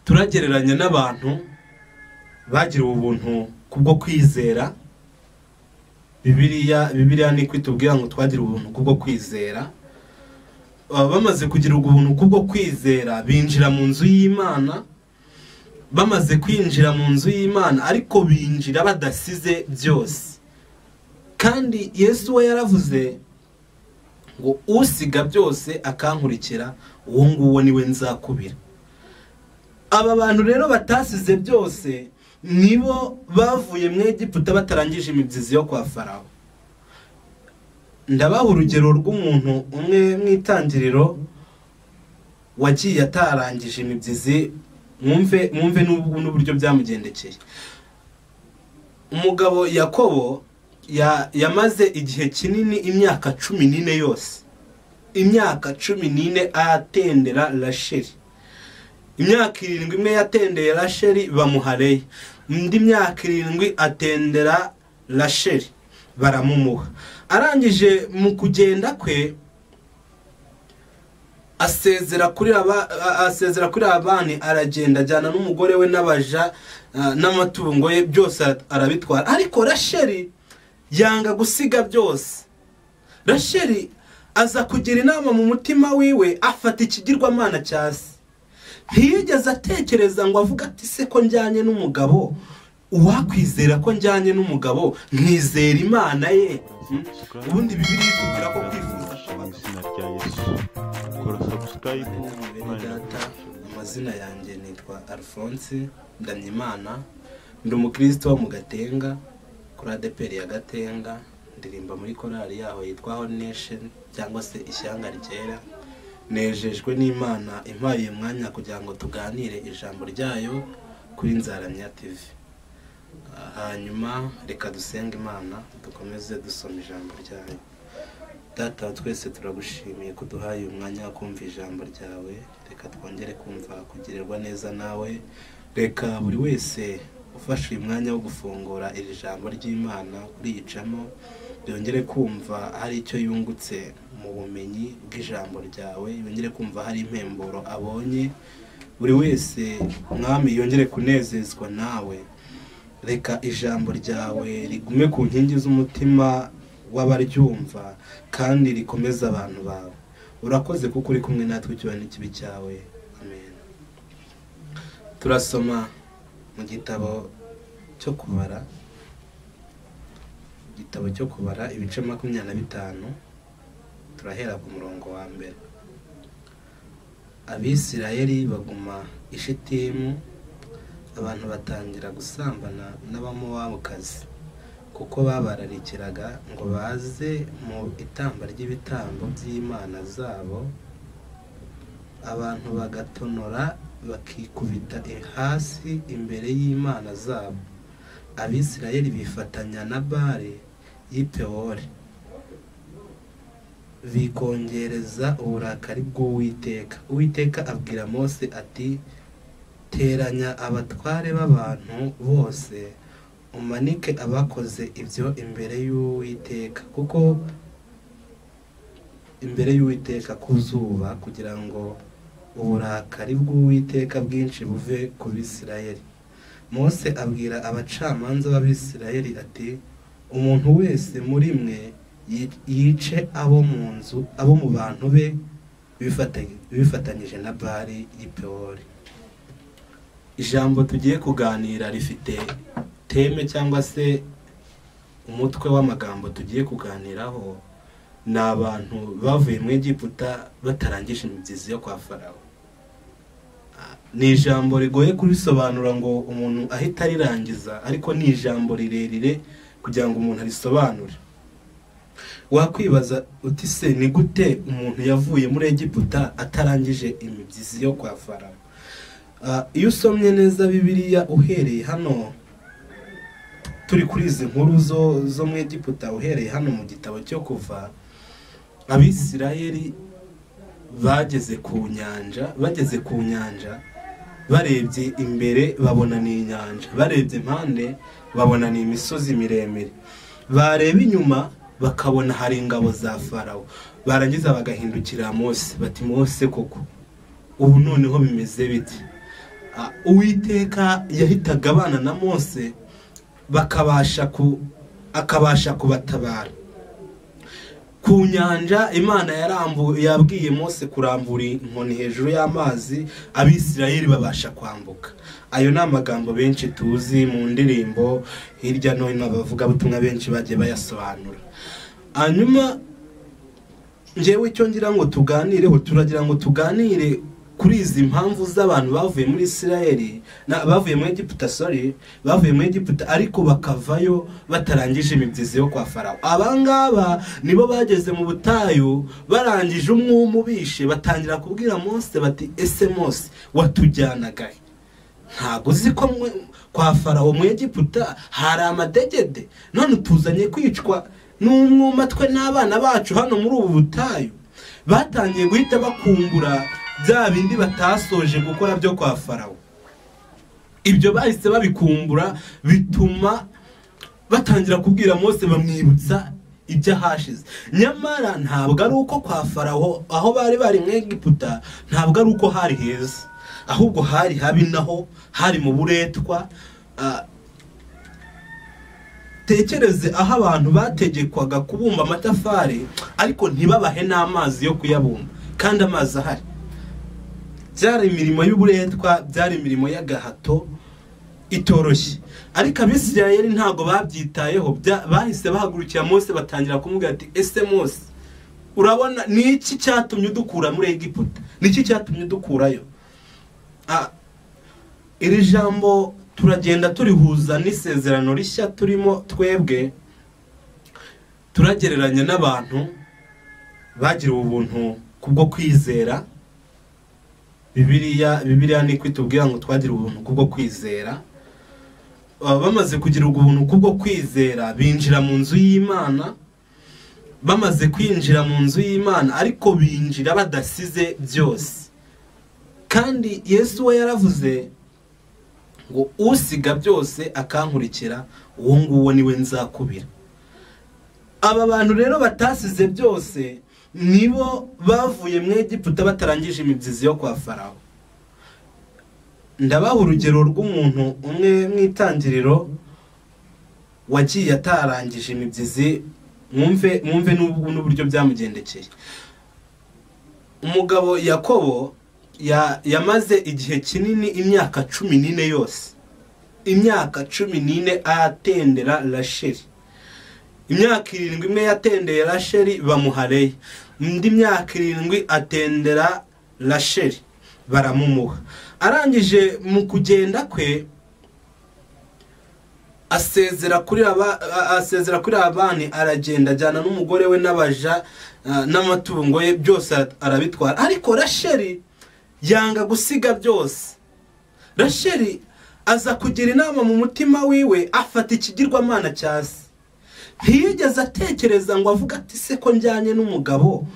turagereranya n'abantu bagiriwe ubuntu kubwo kwizera bibiriya bibiriya ni kwitubwira ngo twagire ubuntu kubwo kwizera baba bamaze kugirirwa ubuntu kubwo kwizera binjira mu nzu y'imana bamaze kwinjira mu nzu y'imana ariko binjira badasize byose kandi yesu we yaravuze ngo usiga byose akankurikira uwo nguwo niwe nzakubira aba bantu rero batasize byose nibo bavuye mu Egiputa batarangije imibyizi yo kwa farawo ndabaha urugero rw'umuntu umwe mu itangiriro wagiye atarangije imibyizi mwumve mwumve n'uburyo byamugendekeye umugabo yakobo yamaze igihe kinini imyaka cumi n'ine yose imyaka cumi n'ine atendera rasheri imyaka irindwi imwe yatendeye rasheri bamuhareye indi myaka irindwi atendera rasheri baramumuha arangije mu kugenda kwe asezera kuri aba asezera kuri abani aragenda ajyana n'umugore we n'abaja n'amatungo ye byose arabitwara ariko rasheri yanga gusiga byose rasheri aza kugira inama mu mutima wiwe afata ikigirwamana cyasi ntiyigeze atekereza ngo avuge ati se ko njyanye n'umugabo uwakwizera ko njyanye n'umugabo nkizera imana ye ubundi bibiri itubwira ko kwifuza mu izina rya yesu kora sabusikarayibu data amazina yanjye nitwa alphonse ndanyimana ndi umukristo wo mu gatenga kuri adeperi ya gatenga ndirimba muri korali yaho yitwa nesheni cyangwa se ishyanga ryera nejejwe n'imana impaye umwanya kugira ngo tuganire ijambo ryayo kuri nzaramya tv Ah, hanyuma reka dusenge imana dukomeze dusoma ijambo ryayo data wa twese turagushimiye ko uduhaye uyu mwanya wo kumva ijambo ryawe reka twongere kumva kugirirwa neza nawe reka buri wese ufashe uyu mwanya wo gufungura iri jambo ry'imana uriyicamo yongere kumva hari icyo yungutse mu bumenyi bw'ijambo ryawe yongere kumva hari impemburo abonye buri wese mwami yongere kunezezwa nawe reka ijambo ryawe rigume ku nkingi z'umutima w'abaryumva kandi rikomeze abantu bawe urakoze kuko uri kumwe natwe ikiba n'ikibi cyawe amen turasoma mu gitabo cyo kubara igitabo cyo kubara ibice makumyabiri na bitanu turahera ku murongo wa mbere abisirayeli baguma i shitimu abantu batangira gusambana n'abamowabukazi kuko babararikiraga ngo baze mu itamba ry'ibitambo by'imana zabo abantu bagatonora bakikubita hasi imbere y'imana zabo abisirayeli bifatanya na bare y'ipewori bikongereza uburakari bw'uwiteka uwiteka abwira mose ati teranya abatware b'abantu bose umanike abakoze ibyo imbere y'uwiteka kuko imbere y'uwiteka ku zuba kugira ngo uburakari bw'uwiteka bwinshi buve ku bisirayeli mose abwira abacamanza b'abisirayeli ati umuntu wese muri mwe yi- yice abo mu nzu abo mu bantu be bifata- bifatanyije na bari y'ipewori ijambo tugiye kuganira rifite teme cyangwa se umutwe w'amagambo tugiye kuganiraho ni abantu bavuye mu Egiputa batarangije imibyizi yo kwa farawo ni ijambo rigoye kurisobanura ngo umuntu ahita arirangiza ariko ni ijambo rirerire kugira ngo umuntu arisobanure wakwibaza uti se ni gute umuntu yavuye muri Egiputa atarangije imibyizi yo kwa farawo Ah, iyo usomye neza bibiliya uhereye hano turi kuri izi nkuru zo zo mu Egiputa uhereye hano mu gitabo cyo kuva abisirayeli bageze ku nyanja bageze ku nyanja barebye imbere babona ni inyanja barebye impande babona ni imisozi miremire bareba inyuma bakabona hari ingabo za farawo barangiza bagahindukira mose bati mose koko ubu noneho bimeze bite Ah, uwiteka yahitaga abana na mose bakabasha ku akabasha kubatabara ku nyanja imana yarambu yabwiye mose kurambura inkoni hejuru y'amazi abisirayeli babasha kwambuka ayo ni amagambo benshi tuzi mu ndirimbo hirya no hino abavugabutumwa benshi bagiye bayasobanura hanyuma njyewe icyo ngira ngo tuganireho turagira ngo tuganire kuri izi mpamvu z'abantu bavuye muri isirayeli na- bavuye muri egiputa sorry bavuye muri egiputa ariko bakavayo batarangije imibyizi yo kwa farawo abangaba nibo bageze mu butayu barangije umwuma ubishe batangira kubwira mose bati ese mose watujyanagahe ntabwo uzi ko mwe- kwa farawo mu egiputa hari amadegede none utuzanye kwicwa n'umwuma twe n'abana bacu hano muri ubu butayu batangiye guhita bakungura bya bindi batasoje gukora byo kwa farawo ibyo bahise babikumbura bituma batangira kubwira mose bamwibutsa iby'ahashize nyamara ntabwo ari uko kwa farawo aho bari bari mu egiputa ntabwo ari uko hari heza ahubwo hari habi naho hari mu buretwa ah, tekereze aho abantu bategekwaga kubumba amatafari ariko ntibabahe n'amazi yo kuyabumba kandi amazi ahari byari imirimo y'uburetwa byari imirimo y'agahato itoroshye ariko abisirayeli ntabwo babyitayeho bya- bahise bahagurukira mose batangira kumubwira ati ese mose urabona ni iki cyatumye udukura muri egiputa ni iki cyatumye udukurayo Ah, iri jambo turagenda turihuza n'isezerano rishya turimo twebwe turagereranya n'abantu bagiriwe ubuntu kubwo kwizera bibiliya bibiliya ni kwitubwira ngo twagire ubuntu kubwo kwizera Baba bamaze kugira ubuntu kubwo kwizera binjira mu nzu y'imana bamaze kwinjira mu nzu y'imana ariko binjira badasize byose kandi yesu we yaravuze ngo usiga byose akankurikira uwo nguwo niwe nzakubira aba bantu rero batasize byose nibo bavuye mu egiputa batarangije imibyizi yo kwa farawo ndabaha urugero rw'umuntu umwe mu itangiriro wagiye atarangije imibyizi mwumve mwumve n'ubu- n'uburyo byamugendekeye umugabo yakobo ya- yamaze igihe kinini imyaka cumi n'ine yose imyaka cumi n'ine atendera rasheli imyaka irindwi imwe yatendeye rasheli bamuhareya indi myaka irindwi atendera rasheli baramumuha arangije mu kugenda kwe asezera kuri aba a- asezera kuri aba bani aragenda ajyana n'umugore we n'abaja ah, n'amatungo ye byose ara- arabitwara ariko rasheli yanga gusiga byose rasheli aza kugira inama mu mutima wiwe afata ikigirwamana cya se ntiyigeze atekereza ngo avuge ati se ko njyanye n'umugabo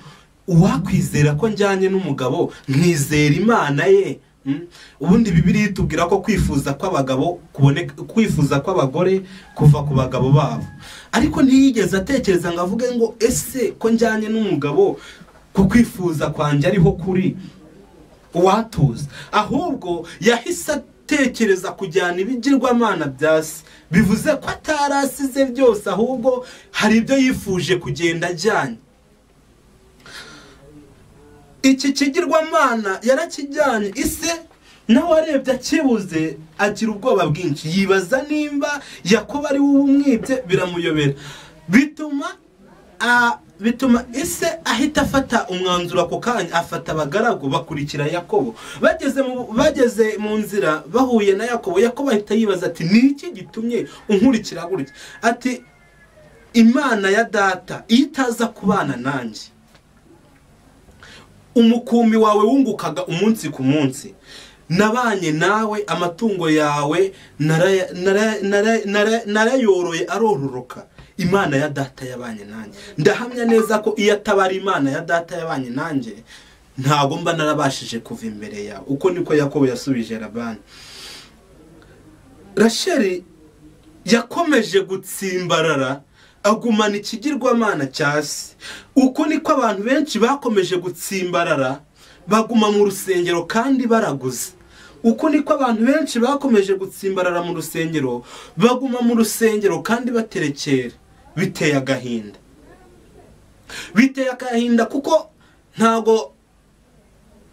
uwakwizera ko njyanye n'umugabo nkizera imana ye Mm. ubundi bibiri itubwira ko kwifuza kw'abagabo kuboneka kwifuza kw'abagore kuva ku bagabo babo ariko ntiyigeze atekereza ngo avuge ngo ese ko njyanye n'umugabo ku kwifuza kwanjye ariho kuri uwatuza ahubwo yahise atekereza kujyana ibigirwamana bya se bivuze ko atari asize byose ahubwo hari ibyo yifuje kugenda ajyanye iki kigirwamana yarakijyanye ise nawe arebye akibuze agira ubwoba bwinshi yibaza nimba yakoba ari wowe umwibye biramuyobera bituma a- bituma ise ahita afata umwanzuro ako kanya afata abagaragu bakurikira yakobo bageze mu, bageze mu nzira bahuye na yakobo yakobo ahita yibaza ati ni iki gitumye unkurikira gutya ati imana ya data iyo itaza kubana nanjye umukumbi wawe wungukaga umunsi ku munsi nabanye nawe amatungo yawe naraya- naraya- naraya- naraya- narayoroye arororoka imana ya data yabanye nanjye ndahamya neza ko iyo atabara imana ya data yabanye nanjye ntabwo mba narabashije kuva imbere yawe uko niko yakobo yasubije labani rasheli yakomeje gutsimbarara agumana ikigirwamana cya se uko niko abantu benshi bakomeje gutsimbarara baguma mu rusengero kandi baraguze uko niko abantu benshi bakomeje gutsimbarara mu rusengero baguma mu rusengero kandi baterekera biteye agahinda biteye agahinda kuko ntago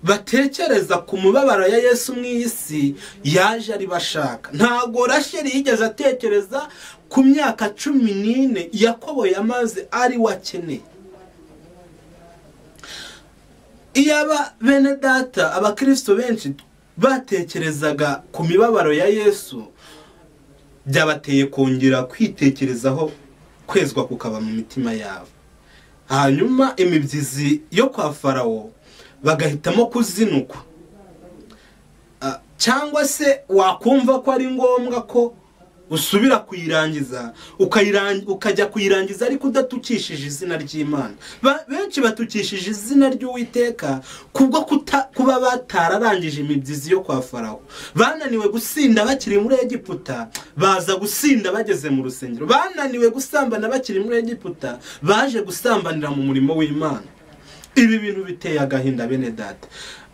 batekereza ku mubabaro ya yesu mu isi yaje aribashaka ntago rasheli yigeze atekereza ku myaka cumi n'ine yakobo yamaze ari we akeneye iyo aba bene data abakirisito benshi batekerezaga ku mibabaro ya yesu byabateye kongera kwitekerezaho kwezwa kukaba mu mitima yabo hanyuma imibyizi yo kwa farawo bagahitamo kuzinukwa Ah, cyangwa se wakumva ko ari ngombwa ko usubira kuyirangiza ukayirangi- ukajya kuyirangiza ariko udatukishije izina ry'imana Ba- benshi batukishije izina ry'uwiteka kubwo kuta- kuba batararangije imibyizi yo kwa farawo bananiwe gusinda bakiri muri egiputa baza gusinda bageze mu rusengero bananiwe gusambana bakiri muri egiputa baje gusambanira mu murimo w'imana ibi bintu biteye agahinda bene data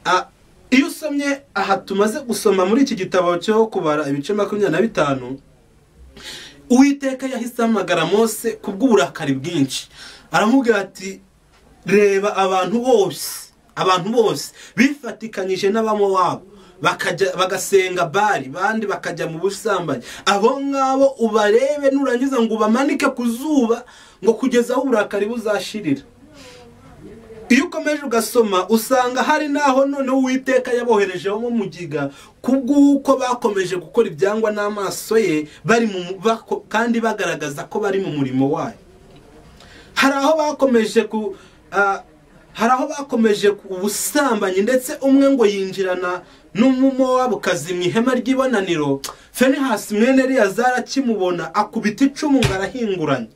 Ah, iyo usomye aha tumaze gusoma muri iki gitabo cyo kubara ibice makumyabiri na bitanu uwiteka yahise ahamagara mose kubw'uburakari bwinshi aramubwira ati reba abantu bose abantu bose bifatikanyije n'abamowabu bakajya bagasenga bari bandi bakajya mu busambanyi abo ngabo ubarebe nurangiza ngo ubamanike ku zuba ngo kugeza aho uburakari buzashirira iyo ukomeje ugasoma usanga hari n'aho noneho uwiteka yaboherejeho mu mugiga kubw'uko bakomeje gukora ibyangwa n'amaso ye bari mu bako- kandi bagaragaza ko bari mu murimo wayo hari aho bakomeje ku ah, hari aho bakomeje ku busambanyi ndetse umwe ngo yinjirana n'umumowabukazi mu ihema ry'ibonaniro fenehasi mwene eliyazari akimubona akubita icumu ngo arahinguranya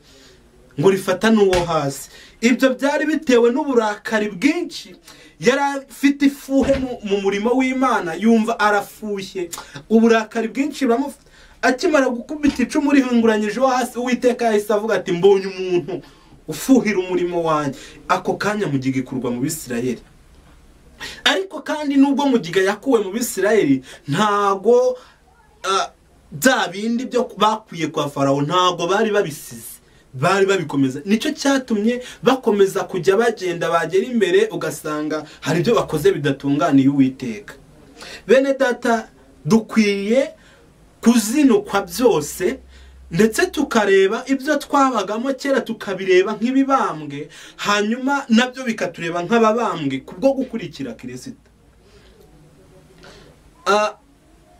ngo rifata n'uwo hasi ibyo byari bitewe n'uburakari bwinshi yari afite ifuhe mu- mu murimo w'imana yumva arafushye uburakari bwinshi buramufata akimara gukubita icumu rihunguranyije uwo hasi uwiteka yahise avuga ati mbonye umuntu ufuhira umurimo wanjye ako kanya mugiga ikurwa mu bisirayeli ariko kandi nubwo mugiga yakuwe mu bisirayeli ntago ah, bya bindi byo bakwiye kwa farawo ntago bari babisize bari babikomeza nicyo cyatumye bakomeza kujya bagenda bagera imbere ugasanga hari ibyo bakoze bidatunganiye uwiteka bene data dukwiye kuzinukwa byose ndetse tukareba ibyo twabagamo kera tukabireba nk'ibibambwe hanyuma nabyo bikatureba nk'ababambwe kubwo gukurikira kirisita Ah,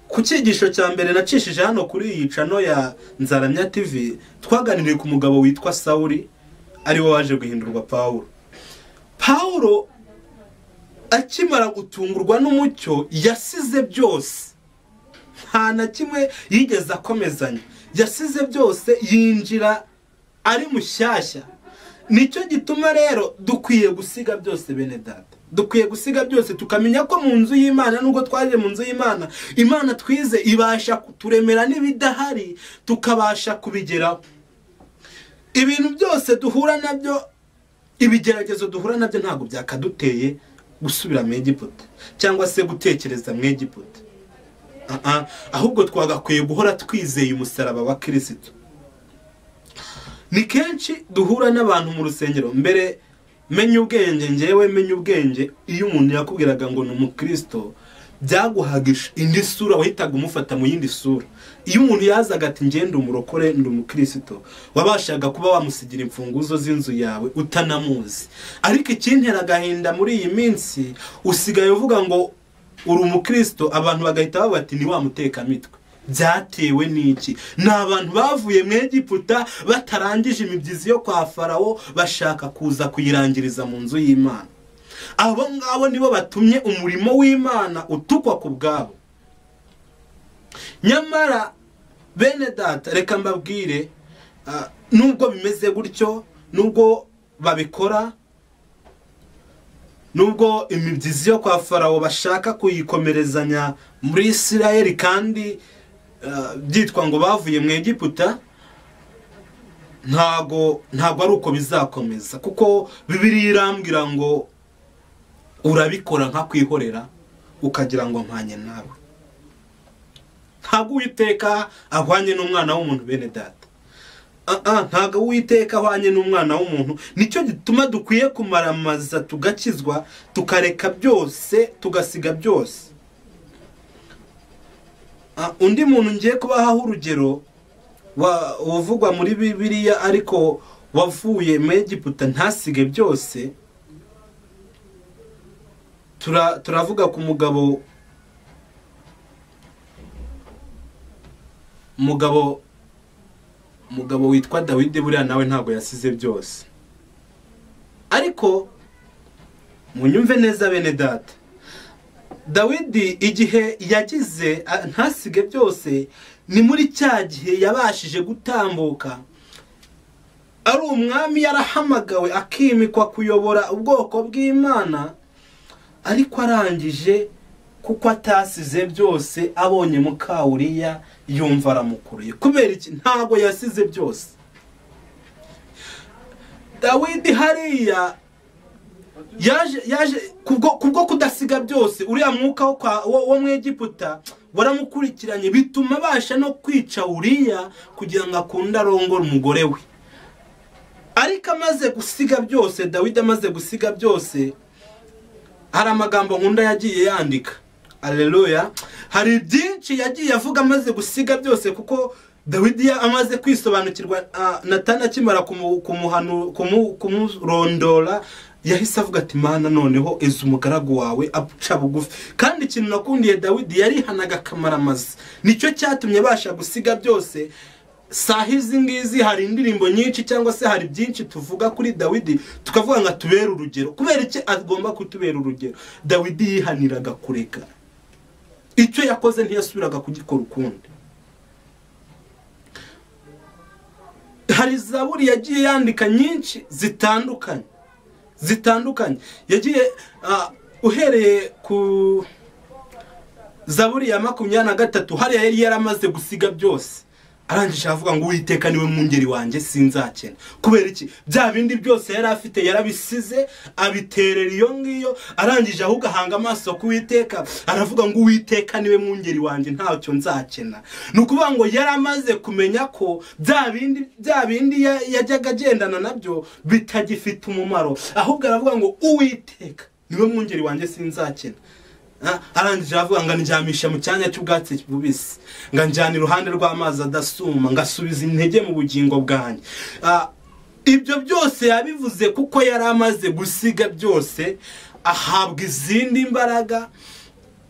ku cyigisho cya mbere nacishije hano kuri iyi cano ya nzaramya tv twaganiriye ku mugabo witwa sawuri ari we waje guhindurwa pawulo pawulo akimara gutungurwa n'umucyo yasize byose nta na kimwe yigeze akomezanya yasize byose yinjira ari mushyashya nicyo gituma rero dukwiye gusiga byose bene data dukwiye gusiga byose tukamenya ko mu nzu y'imana nubwo twaje mu nzu y'imana imana twize ibasha kuturemera n'ibidahari tukabasha kubigeraho ibintu byose duhura nabyo ibigeragezo duhura nabyo ntabwo byakaduteye gusubira mu egiputa cyangwa se gutekereza mu egiputa Ah-ah, ahubwo twagakwiye guhora twizeye umusaraba wa kirisito ni kenshi duhura n'abantu mu rusengero mbere menya ubwenge ngewe menya ubwenge iyo umuntu yakubwiraga ngo ni umukirisito byaguhaga ish- indi sura wahitaga umufata mu yindi sura iyo umuntu yazaga ati ngende umurokore ndi umukirisito wabashaga kuba wamusigira imfunguzo z'inzu yawe utanamuzi ariko ikintera agahinda muri iyi minsi usigaye uvuga ngo uri umukirisito abantu bagahita bavuga ati ni wa mutekamitwe byatewe n'iki ni abantu bavuye mu egiputa batarangije imibyizi yo kwa farawo bashaka kuza kuyirangiriza mu nzu y'imana abo ngabo nibo batumye umurimo w'imana utukwa ku bwabo nyamara bene data reka mbabwire ah, nubwo bimeze gutyo nubwo babikora nubwo imibyizi yo kwa farawo bashaka kuyikomerezanya muri isirayeli kandi eh, byitwa ngo bavuye mu egiputa ntago ntago ari uko bizakomeza kuko bibiri irambwira ngo urabikora nkakwihorera ukagira ngo mpanye nawe ntabwo uwiteka ahwanye n'umwana w'umuntu bene data Ah, ah, ntabwo uwiteka ahwanye n'umwana w'umuntu nicyo gituma dukwiye kumaramaza tugakizwa tukareka byose tugasiga byose Ah, undi muntu ngiye kubahaho urugero wa- uvugwa muri bibiliya ariko wavuye mu egiputa ntasige byose Tura- turavuga ku mugabo mugabo umugabo witwa dawidi buriya nawe ntabwo yasize byose ariko munyumve neza bene data dawidi igihe yagize a- ntasige byose ni muri cya gihe yabashije gutambuka ari umwami yarahamagawe akimikwa kuyobora ubwoko bw'imana ariko arangije kuko atasize byose abonye mukawuriya yumva aramukuruye kubera iki ntabwo yasize byose dawidi hariya yaje yaje kubwo kubwo kudasiga byose uriya mwuka wo kwa- wo wo mu egiputa waramukurikiranye bituma abasha no kwica uriya kugira ngo akunde arongore umugore we ariko amaze gusiga byose dawidi amaze gusiga byose hari amagambo nkunda yagiye yandika aleluya hari byinshi yagiye avuga amaze gusiga byose kuko dawidi ya- amaze kwisobanukirwa ah, natani akimara kumu- kumuhanu- kumu- kumurondora yahise avuga ati mana noneho izi umugaragu wawe aca bugufi kandi ikintu nakundiye dawidi yarihanaga akamaramaza nicyo cyatumye abasha gusiga byose saha izi ngizi hari indirimbo nyinshi cyangwa se hari byinshi tuvuga kuri dawidi tukavuga ngo atubere urugero kubera iki agomba kutubera urugero dawidi yihaniraga kureka icyo yakoze ntiyasubiraga kugikora ukundi hari zaburi yagiye yandika nyinshi zitandukanye zitandukanye yagiye ah, uhereye ku zaburi ya makumyabiri na gatatu hariya yari yaramaze gusiga byose arangije aravuga ngo uwiteka niwe mwungeri wanjye sinzakena kubera iki bya bindi byose yari afite yarabisize abiterera iyo ngiyo arangije ahubwo ahanga amaso ku uwiteka aravuga ngo uwiteka niwe mwungeri wanjye ntacyo nzakena ni ukuvuga ngo yari amaze kumenya ko bya bindi bya bindi ya- yajyaga agendana nabyo bitagifite umumaro ahubwo aravuga ngo uwiteka niwe mwungeri wanjye sinzakena Ah, arangije aravuga ngo andyamisha mu cyanya cy'ubwatsi bubisi ngo anjyane iruhande rw'amazi adasuma ngasubiza intege mu bugingo bwanjye Ah, ibyo byose yabivuze kuko yari amaze gusiga byose ahabwa izindi mbaraga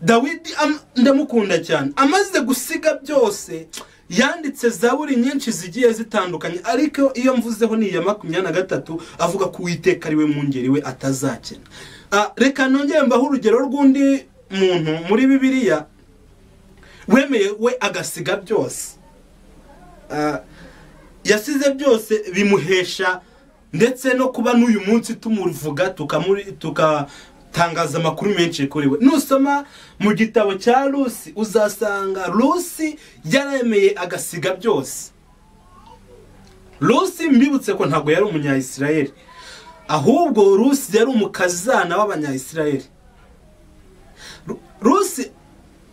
dawidi am- ndamukunda cyane amaze gusiga byose yanditse zaburi nyinshi zigiye zitandukanye ariko iyo mvuzeho ni iya makumyabiri na gatatu avuga ko uwiteka ari we mwungeri we atazakena Ah, reka nongere mbaho urugero rw'undi muntu muri bibiliya wemeye we agasiga byose Ah, yasize byose bimuhesha ndetse no kuba n'uyu munsi tumuvuga tukamuri- tukatangaza amakuru menshi kuri we nusoma mu gitabo cya rusi uzasanga rusi yaremeye agasiga byose rusi mbibutse ko ntabwo yari umunyayisirayeli ahubwo rusi yari umukazana w'abanyayisirayeli Ru- rusi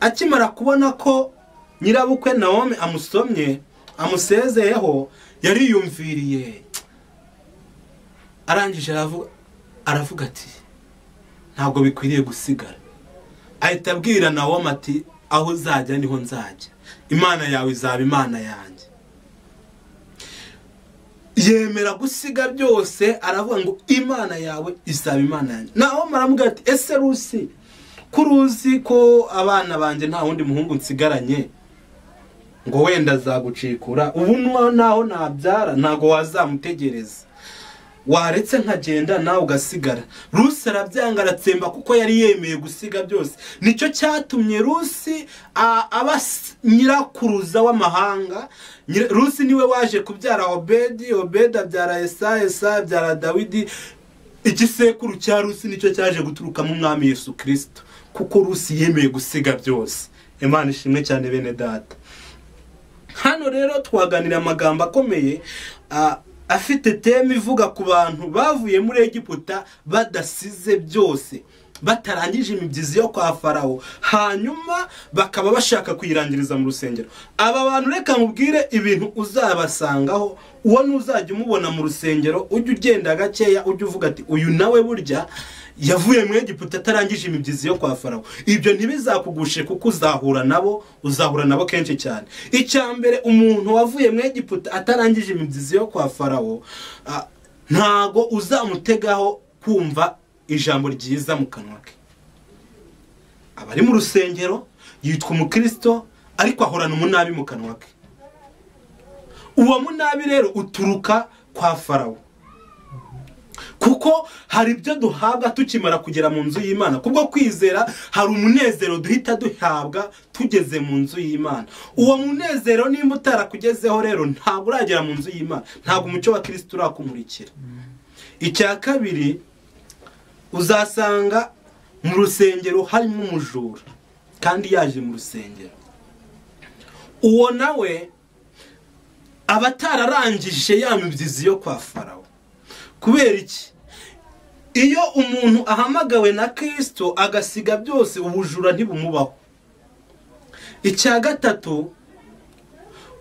akimara kubona ko nyirabukwe nawomi amusomye amusezeyeho yariyumviriye arangije aravu- aravuga ati ntabwo bikwiriye gusigara ahita abwira nawomi ati aho uzajya niho nzajya imana yawe izaba imana yanjye yemera gusiga byose aravuga ngo imana yawe izaba imana yanjye naho maramubwira ati ese rusi ko uruzi ko abana banjye nta wundi muhungu nsigaranye ngo wenda azagucikura ubu nu- naho nabyara ntabwo wazamutegereza waretse nkagenda nawe ugasigara rusi arabyanga aratsemba kuko yari yemeye gusiga byose nicyo cyatumye rusi a- aba s- nyirakuruza w'amahanga Nyira- rusi niwe waje kubyara obedi obedi abyara esaya esaya abyara dawidi igisekuru cya rusi nicyo cyaje guturukamo umwami yesu kirisito kuko rusi yemeye gusiga byose imana ishimwe cyane bene data hano rero twaganira amagambo akomeye ah, afite teme ivuga ku bantu bavuye muri egiputa badasize byose batarangije imibyizi yo kwa farawo hanyuma bakaba bashaka kuyirangiriza mu rusengero aba bantu reka nkubwire ibintu uzabasangaho uwo ntuzajya umubona mu rusengero ujya ugenda gakeya ujya uvuga ati uyu nawe burya yavuye mu egiputa atarangije imibyizi yo kwa farawo ibyo ntibizakugushe kuko uzahura nabo uzahura nabo kenshi cyane icya mbere umuntu wavuye mu egiputa atarangije imibyizi yo kwa farawo ah, ntago uzamutegaho kumva ijambo ryiza mu kanwa ke aba ari mu rusengero yitwa umukristo ariko ahorana umunabi mu kanwa ke uwo munabi rero uturuka kwa farawo kuko hari ibyo duhabwa tukimara kugera mu nzu y'imana kubwo kwizera hari umunezero duhita duhabwa tugeze mu nzu y'imana uwo munezero nimba utarakugezeho rero ntabwo uragera mu nzu y'imana ntabwo umucyo wa kirisita urakumurikira icya kabiri uzasanga mu rusengero harimo umujura kandi yaje mu rusengero uwo nawe aba atararangije ya mibyizi yo kwa farawo kubera iki iyo umuntu ahamagawe na kirisito agasiga byose ubujura ntibumubaho icya gatatu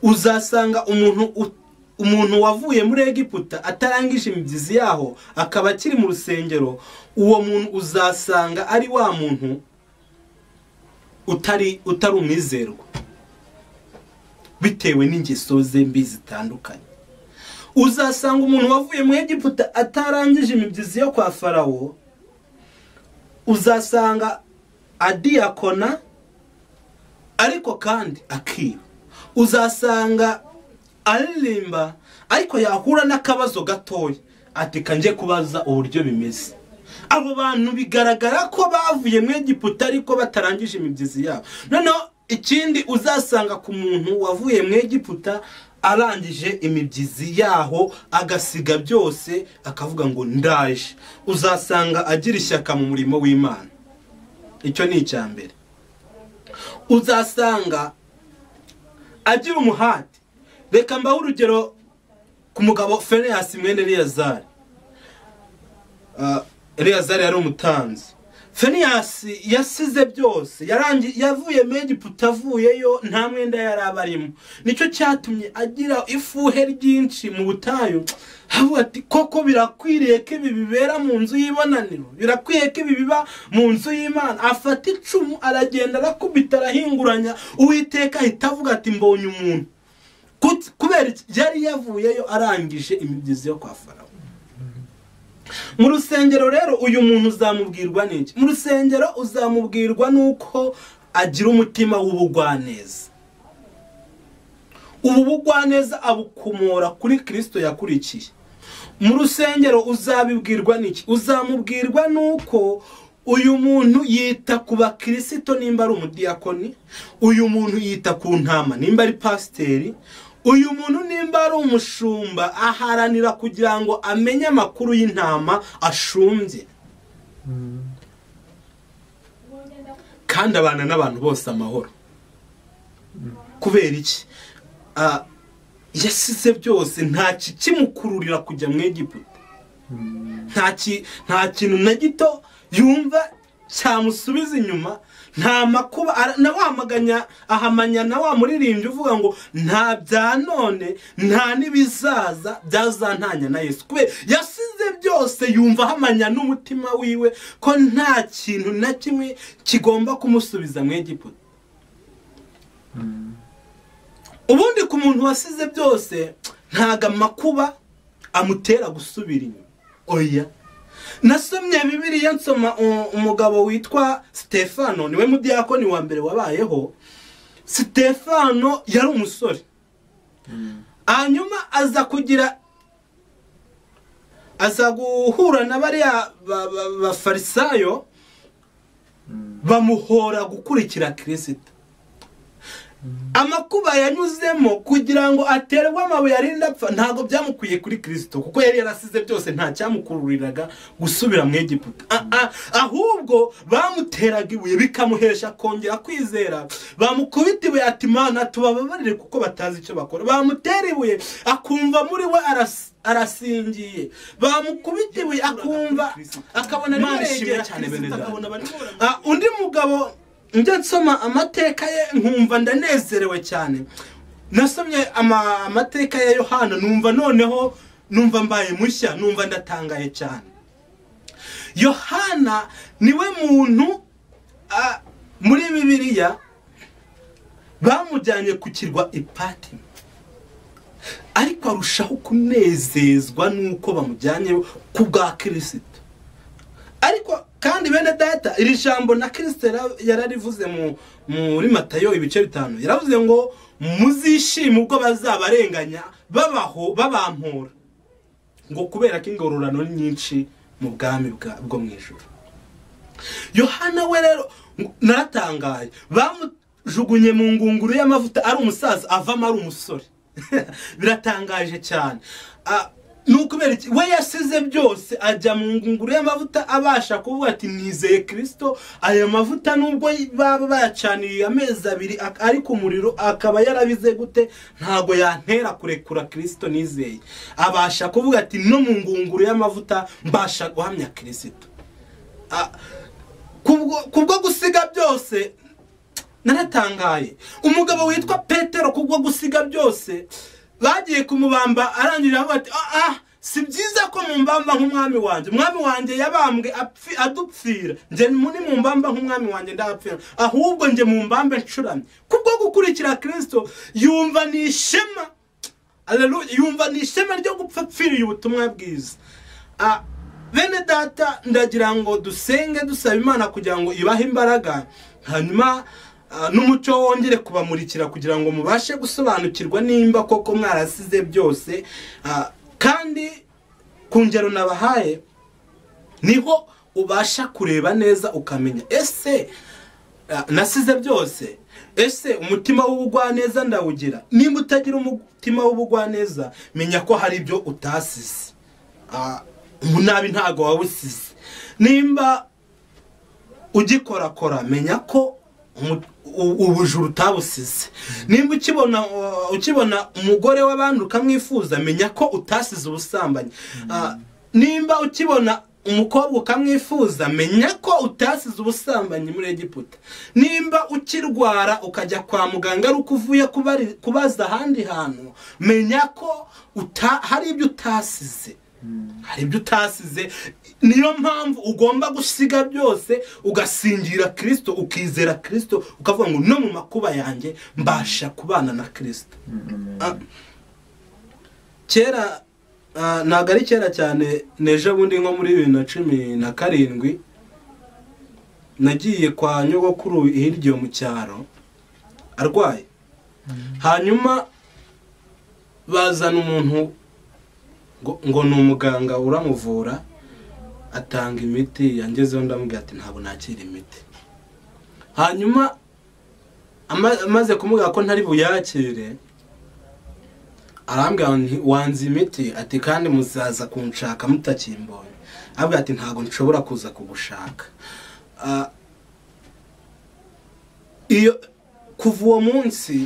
uzasanga umuntu ut- umuntu wavuye muri egiputa atarangije imibyizi yaho akaba akiri mu rusengero uwo muntu uzasanga ari wa muntu utari utari umwizerwa bitewe n'ingeso ze mbi zitandukanye uzasanga umuntu wavuye mu egiputa atarangije imibyizi yo kwa farawo uzasanga adiyakona ariko kandi akiba uzasanga aririmba ariko yahura n'akabazo gatoya ati kanjye kubaza uburyo bimeze abo bantu bigaragara ko bavuye mu egiputa ariko batarangije imibyizi yabo noneho ikindi uzasanga ku muntu wavuye mu egiputa arangije imibyizi yaho agasiga byose akavuga ngo ndaje uzasanga agira ishyaka mu murimo w'imana icyo ni icya mbere uzasanga agira umuhate reka mbahe urugero ku mugabo fereyasi mwene reyazari reyazari yari umutanzi fereyasi yasize byose yarangi- yavuye mu egiputa avuyeyo nta mwenda yari abarimo nicyo cyatumye agira ifuhe ryinshi mu butayu havuga ati koko birakwiriye ko ibi bibera mu nzu y'ibonaniro birakwiriye ko ibi biba mu nzu y'imana afata icumu aragenda arakubita arahinguranya uwiteka ahita avuga ati mbonye umuntu Kut- kubera iki? yari yavuyeyo arangije imibyizi yo kwa farawo mu rusengero rero uyu muntu uzamubwirwa n'iki mu rusengero uzamubwirwa n'uko agira umutima w'ubugwaneza ubu bugwaneza abukomora kuri kirisito yakurikiye mu rusengero uzabibwirwa n'iki uzamubwirwa n'uko uyu muntu yita ku bakirisito nimba ari umudiyakoni uyu muntu yita ku ntama nimba ari pasiteri uyu muntu nimba ari umushumba aharanira kugira ngo amenye amakuru y'intama ashumbye kandi abana n'abantu bose amahoro kubera iki Ah, yasize byose nta kimukururira kujya mu egiputa nta ki- nta kintu na gito yumva cyamusubiza inyuma nta makuba ara- nawamaganya ahamanya na wa muririmbyi uvuga ngo nta bya none nta n'ibizaza byazantanya na yesu kubera yasize byose yumva ahamanya n'umutima wiwe ko nta kintu na kimwe kigomba kumusubiza mu egiputa ubundi ku muntu wasize byose ntago amakuba amutera gusubira inyuma oya nasomye bibiliya nsoma u- umugabo witwa sitefano niwe mudiyakoni wa mbere wabayeho sitefano yari umusore hanyuma aza kugira aza guhura na bariya ba- ba- bafarisayo bamuhora gukurikira kirisita amakuba yanyuzemo kugira ngo aterwe amabuye arinda apfa ntabwo byamukwiye kuri kirisito kuko yari yarasize byose nta cyamukururiraga gusubira mu egiputa A- a- ahubwo bamuteraga ibuye bikamuhesha kongera kwizera bamukubita ibuye ati mana tubababarire kuko batazi icyo bakora bamutera ibuye akumva muri we aras- arasingiye bamukubita ibuye akumva akabona Imana ishimwe rimurengera cyane kirisito bene data. akabona barimo Ah, undi mugabo njya nsoma amateka ye nkumva ndanezerewe cyane nasomye ama- amateka ya yohana numva noneho numva mbaye mushya numva ndatangaye cyane yohana niwe muntu ah, muri bibiliya bamujyanye ku kirwa ipatimo ariko arushaho kunezezwa n'uko bamujyanye ku bwa kirisito ariko kandi bene data iri jambo na kirisito yara- yararivuze mu- muri matayo ibice bitanu yaravuze ngo muzishime ubwo bazabarenganya babaho babampura ngo kubera ko ingororano ni nyinshi mu bwami bwa- bwo mu ijoro yohana we rero naratangaye bamujugunye mu ngunguru y'amavuta ari umusaza avamo ari umusore biratangaje cyane Ah, ni ukubera iki we yasize byose ajya mu ngunguru y'amavuta abasha kuvuga ati nizeye kirisito aya mavuta nubwo baba bayacaniriye amezi abiri ak- ari ku muriro akaba yarabize gute ntabwo yantera kurekura kirisito nizeye abasha kuvuga ati no mu ngunguru y'amavuta mbasha guhamya kirisito Ah, kubwo kubwo gusiga byose naratangaye umugabo witwa petero kubwo gusiga byose bagiye kumubamba arangije avuga ati ah ah si byiza ko mumbamba nk'umwami wanjye umwami wanjye yabambwe apfi- adupfira njye mu- nimumbamba nk'umwami wanjye ndahapfira ahubwo njye mumbambe ncuramye kubwo gukurikira kirisito yumva ni ishema Hallelujah. yumva ni ishema ryo gupfa apfiriye ubutumwa bwiza Ah, bene data ndagira ngo dusenge dusaba imana kugira ngo ibahe imbaraga hanyuma ah, n'umuco wongere kubamurikira kugira ngo mubashe gusobanukirwa nimba koko mwarasize byose Ah, kandi ku ngero nabahaye niho ubasha kureba neza ukamenya ese ah, nasize byose ese umutima w'ubugwaneza ndawugira nimba utagira umutima w'ubugwaneza menya ko hari ibyo utasize Ah, umunabi ntago wawusize nimba ugikorakora menya ko umu- u- ubujura utabusize nimba ukibona uh, ukibona umugore w'abandi ukamwifuza menya ko utasize ubusambanyi Ah, nimba ukibona umukobwa ukamwifuza menya ko utasize ubusambanyi muri egiputa nimba ukirwara ukajya kwa muganga ari uko uvuye kubari- kubaza ahandi hantu menya ko uta- hari ibyo utasize hari ibyo utasize niyo mpamvu ugomba gusiga byose ugasingira kirisito ukizera kirisito ukavuga ngo no mu makuba yanjye mbasha kubana na kirisito Ah, kera ah, ntabwo ari kera cyane n'ejo bundi nko muri bibiri na cumi na karindwi nagiye kwa nyogokuru hirya mu cyaro arwaye hanyuma bazana umuntu ngo ngo ni umuganga uramuvura atanga imiti yangezeho ndamubwira ati ntabwo nakira imiti hanyuma ama- amaze kumubwira ko ntari buyakire arambwira nti wanze imiti ati kandi muzaza kunshaka mutakimbonye arambwira ati ntabwo nshobora kuza kugushaka Ah, iyo kuva uwo munsi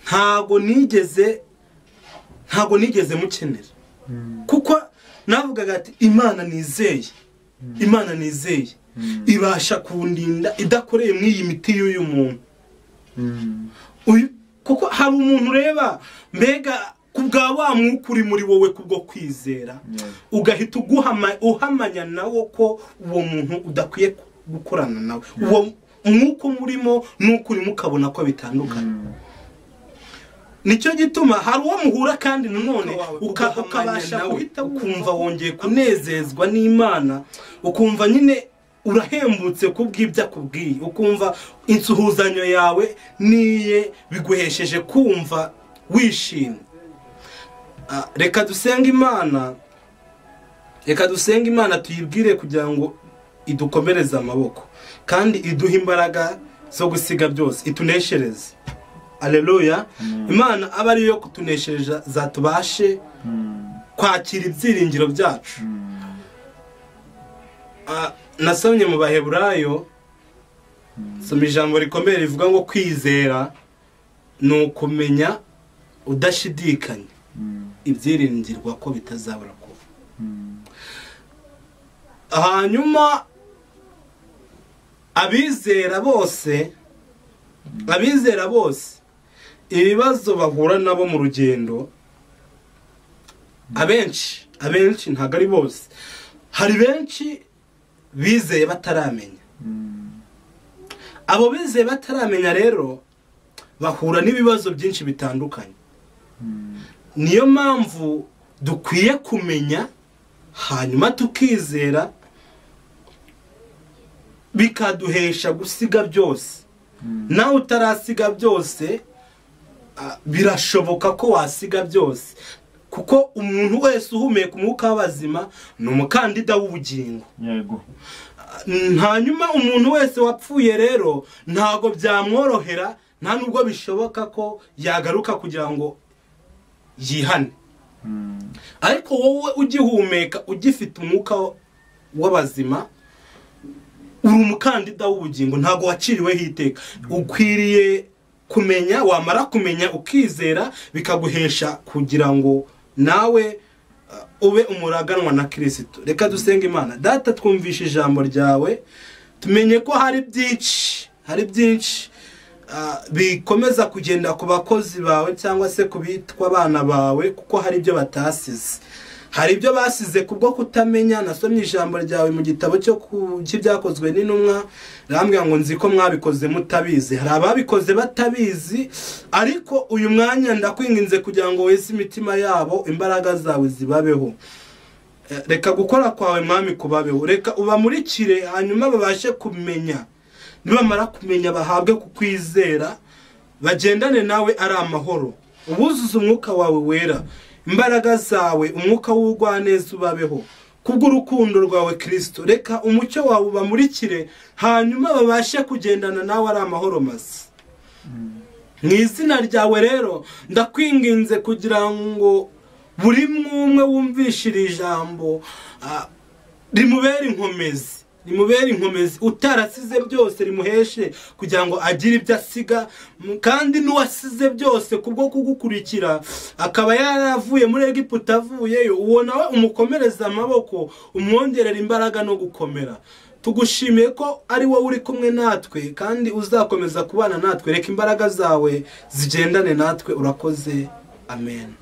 ntabwo nigeze ntabwo nigeze mukenera kuko navugaga ati imana nizeye imana nizeye ibasha kundinda idakoreye muri iyi miti y'uyu muntu uyu kuko hari umuntu ureba mbega ku bwa wa mwuka uri muri wowe kubwo kwizera ugahita uguhama uhamanya nawo ko uwo muntu udakwiye gukorana nawe uwo mwuka umurimo n'uko urimo ukabona ko bitandukanye nicyo gituma hari uwo muhura kandi nanone Uka- uka- ugahamanya ukabasha nawe. guhita ukumva wongeye kunezezwa n'imana ukumva nyine urahembutse kubw'ibyo akubwiye ukumva insuhuzanyo yawe niye biguhesheje kumva wishimye Ah, reka dusenge imana reka dusenge imana tuyibwire kugira ngo idukomereze amaboko kandi iduhe imbaraga zo gusiga byose ituneshereze aleluya imana aba ariyo kutuneshereza zatubashe kwakira ibyiringiro byacu Ah, nasomye mu baheburayo soma ijambo rikomeye rivuga ngo kwizera ni ukumenya udashidikanya ibyiringirwa ko bitazabura kuba hanyuma abizera bose abizera bose ibibazo bahura nabo mu rugendo abenshi abenshi ntabwo ari bose hari benshi bizeye bataramenya abo bizeye bataramenya rero bahura n'ibibazo byinshi bitandukanye niyo mpamvu dukwiye kumenya hanyuma tukizera bikaduhesha gusiga byose nawe utarasiga byose ah, birashoboka ko wasiga byose kuko umuntu wese uhumeka umwuka w'abazima ni umukandida w'ubugingo yego hanyuma umuntu wese wapfuye rero ntabwo byamworohera nta nubwo bishoboka ko yagaruka kugira ngo yihane ariko wowe ugihumeka ugifite umwuka w'abazima uri umukandida w'ubugingo ntabwo waciriweho iteka ukwiriye kumenya wamara kumenya ukizera bikaguhesha kugira ngo nawe uh, ube umuraganwa na kirisito reka dusenga imana data twumvishe ijambo ryawe tumenye ko hari byinshi hari byinshi ah, bikomeza kugenda ku bakozi bawe cyangwa se ku bitwa abana bawe kuko hari ibyo batasize hari ibyo basize kubwo kutamenya nasomye ijambo ryawe mu gitabo cyo ku cy'ibyakozwe n'intumwa rambwira ngo nzi ko mwabikoze mutabizi hari ababikoze batabizi ariko uyu mwanya ndakwinginze kugira ngo wese imitima yabo imbaraga zawe zibabeho Eh, reka gukora kwawe mwami kubabeho reka ubamurikire hanyuma babashe kumenya nibamara kumenya bahabwe kukwizera bagendane nawe ari amahoro ubuzuze umwuka wawe wera imbaraga zawe umwuka w'ubugwaneza ubabeho kubw'urukundo rwawe kirisito reka umucyo wawe ubamurikire hanyuma babashe kugendana nawe ari amahoro masa mu izina ryawe rero ndakwinginze kugira ngo buri mwumwe wumvishe iri jambo ah, rimubere inkomezi rimubere inkomezi utarasize byose rimuheshe kugira ngo agire ibyo asiga m- kandi n'uwasize byose kubwo kugukurikira akaba yaravuye muri egiputa avuyeyo uwo nawe umukomereze amaboko umwongerera imbaraga no gukomera tugushimiye ko ari wowe uri kumwe natwe kandi uzakomeza kubana natwe reka imbaraga zawe zigendane natwe urakoze amen